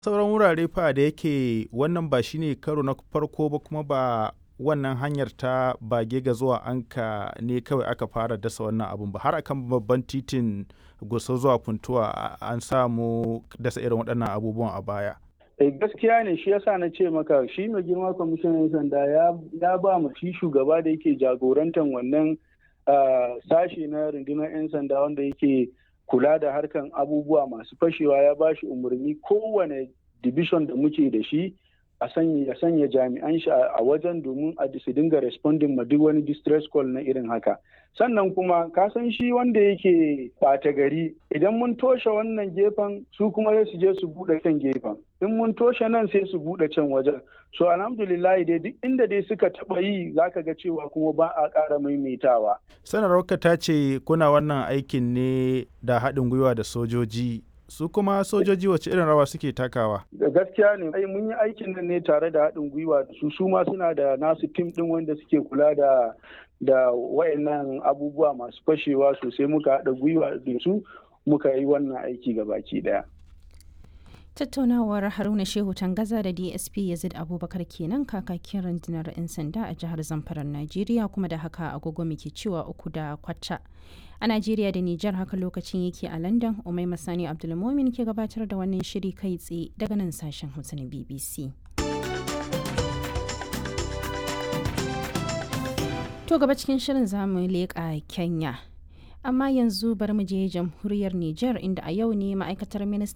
sauran wurare fa da yake wannan ba shine karo na farko ba kuma ba wannan hanyar ta bage ga zuwa anka ne kawai aka fara dasa wannan abun ba har akan babban titin gusau zuwa funtuwa an samu dasa irin waɗannan abubuwan a baya gaskiya ne shi yasa na ce maka shi mai girma kwamishinan sanda ya ba mu shi shugaba da yake jagorantar wannan sashe na rundunar 'yan sanda wanda yake kula da harkan abubuwa masu fashewa ya ba shi umarni kowane division da muke da shi a sanya sanya jami'an shi a wajen domin a su dinga responding ma duk wani distress call na irin haka sannan kuma ka san shi wanda yake ɓata gari idan mun toshe wannan gefen su kuma sai su je su buɗe kan gefen in mun toshe nan sai su buɗe can wajen so alhamdulillah dai duk inda dai suka taɓa yi zaka ga cewa kuma ba a ƙara maimaitawa sanarwarka ta ce kuna wannan aikin ne da haɗin gwiwa da sojoji su kuma sojoji wace irin rawa suke takawa da gaskiya ne ai mun yi aikin nan ne tare da haɗin gwiwa da su su ma suna da nasu tim ɗin wanda suke kula da da wayannan abubuwa masu fashewa sosai muka haɗa gwiwa da su muka yi wannan aiki baki ɗaya tattaunawar haruna shehu tangaza da dsp yazid abubakar kenan kakakin rundunar 'yan sanda a jihar zamfarar najeriya kuma da haka agogo muke cewa uku da kwata a najeriya da nijar haka lokacin yake a london umai masani abdulmomin ke gabatar da wannan shiri kai tsaye daga nan sashen hausa na bbc to gaba cikin shirin zamu leƙa kenya amma yanzu bari mu je jamhuriyar niger inda a yau ne ma'aikatar ministan